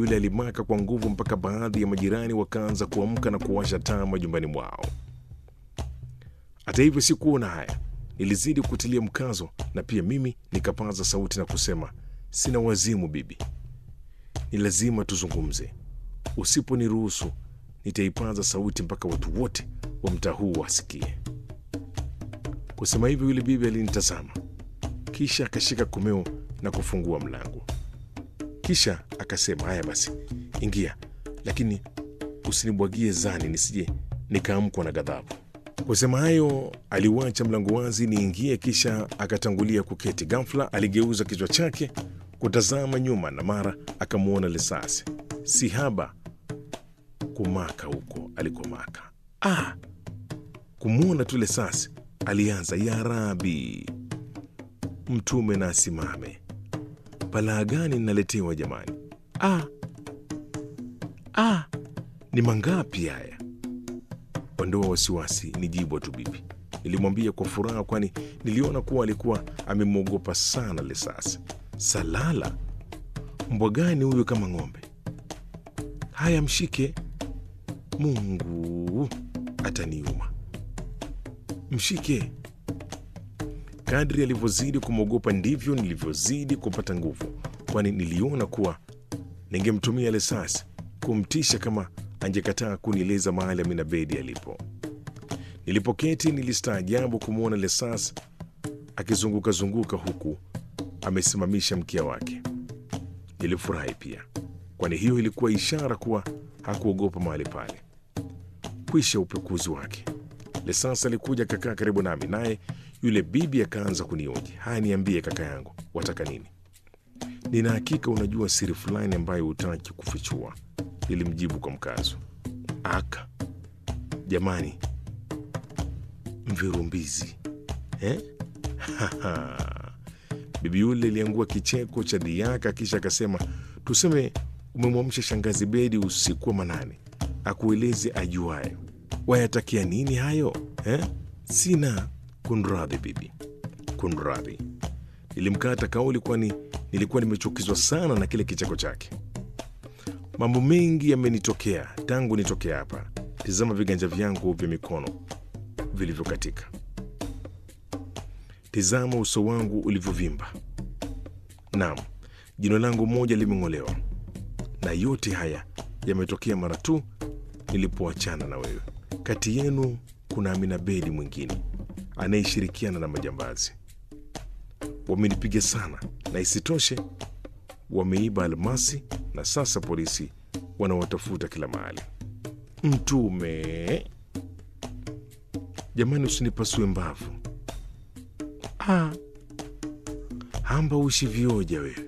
yule alimaka kwa nguvu mpaka baadhi ya majirani wakaanza kuamka na kuwasha taa majumbani mwao. Hata hivyo, sikuona haya, nilizidi kutilia mkazo, na pia mimi nikapaza sauti na kusema, sina wazimu bibi, ni lazima tuzungumze. Usiponiruhusu nitaipaza sauti mpaka watu wote wa mtaa huu wasikie. Kusema hivyo, yule bibi alinitazama, kisha akashika komeo na kufungua mlango. Kisha akasema, haya basi, ingia, lakini usinibwagie zani nisije nikaamkwa na ghadhabu. Kusema hayo, aliuacha mlango wazi niingie, kisha akatangulia kuketi. Ghafla aligeuza kichwa chake kutazama nyuma, na mara akamwona Lesasi si haba kumaka huko alikomaka. Ah, kumwona tu Lesasi alianza, ya Rabi, mtume na asimame balaa gani ninaletewa jamani? Ah, ah, ni mangapi haya? Ondoa wasiwasi, ni jibwa tu bibi, nilimwambia kwa furaha, kwani niliona kuwa alikuwa amemwogopa sana Lesasi. Salala, mbwa gani huyu kama ng'ombe? Haya, mshike. Mungu ataniuma, mshike. Kadri alivyozidi kumwogopa ndivyo nilivyozidi kupata nguvu, kwani niliona kuwa ningemtumia Lesasi kumtisha kama angekataa kunieleza mahali Amina Bedi alipo. Nilipoketi nilistaajabu kumwona Lesasi akizungukazunguka huku amesimamisha mkia wake. Nilifurahi pia, kwani hiyo ilikuwa ishara kuwa hakuogopa mahali pale. Kwisha upekuzi wake, Lesasi alikuja akakaa karibu nami, naye yule bibi akaanza kunioji. Haya, niambie kaka yangu, wataka nini? Nina hakika unajua siri fulani ambayo hutaki kufichua, nilimjibu kwa mkazo. Aka jamani, mvirumbizi eh? Bibi yule aliangua kicheko cha diaka, kisha akasema, tuseme umemwamsha shangazi Bedi usiku wa manane, akueleze ajuayo. Wayatakia nini hayo eh? Sina kunradhi bibi, kunradhi. Nilimkata kauli, kwani nilikuwa nimechukizwa sana na kile kicheko chake. Mambo mengi yamenitokea tangu nitokea hapa. Tizama viganja vyangu vya mikono vilivyokatika, tizama uso wangu ulivyovimba. Naam, jino langu moja limeng'olewa, na yote haya yametokea mara tu nilipoachana na wewe. Kati yenu kuna Amina Bedi mwingine anayeshirikiana na majambazi. Wamenipiga sana, na isitoshe wameiba almasi, na sasa polisi wanawatafuta kila mahali. Mtume jamani, usinipasue mbavu. Ah, hamba ushi vioja wewe.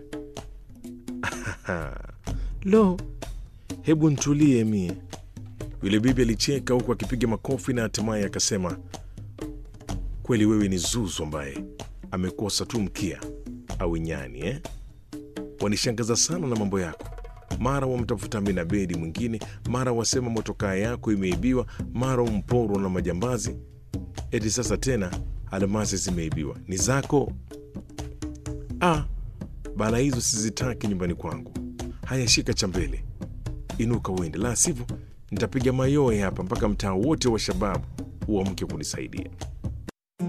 Lo, hebu ntulie mie. Yule bibi alicheka huku akipiga makofi na hatimaye akasema, kweli wewe ni zuzu ambaye amekosa tu mkia au nyani eh? Wanishangaza sana na mambo yako. Mara wamtafuta Amina Bedi mwingine, mara wasema motokaa yako imeibiwa, mara umporwa na majambazi, eti sasa tena almasi zimeibiwa. Ni zako? Ah, bala hizo sizitaki nyumbani kwangu. Haya, shika cha mbele, inuka uende, la sivyo nitapiga mayowe hapa mpaka mtaa wote wa shababu uamke kunisaidia.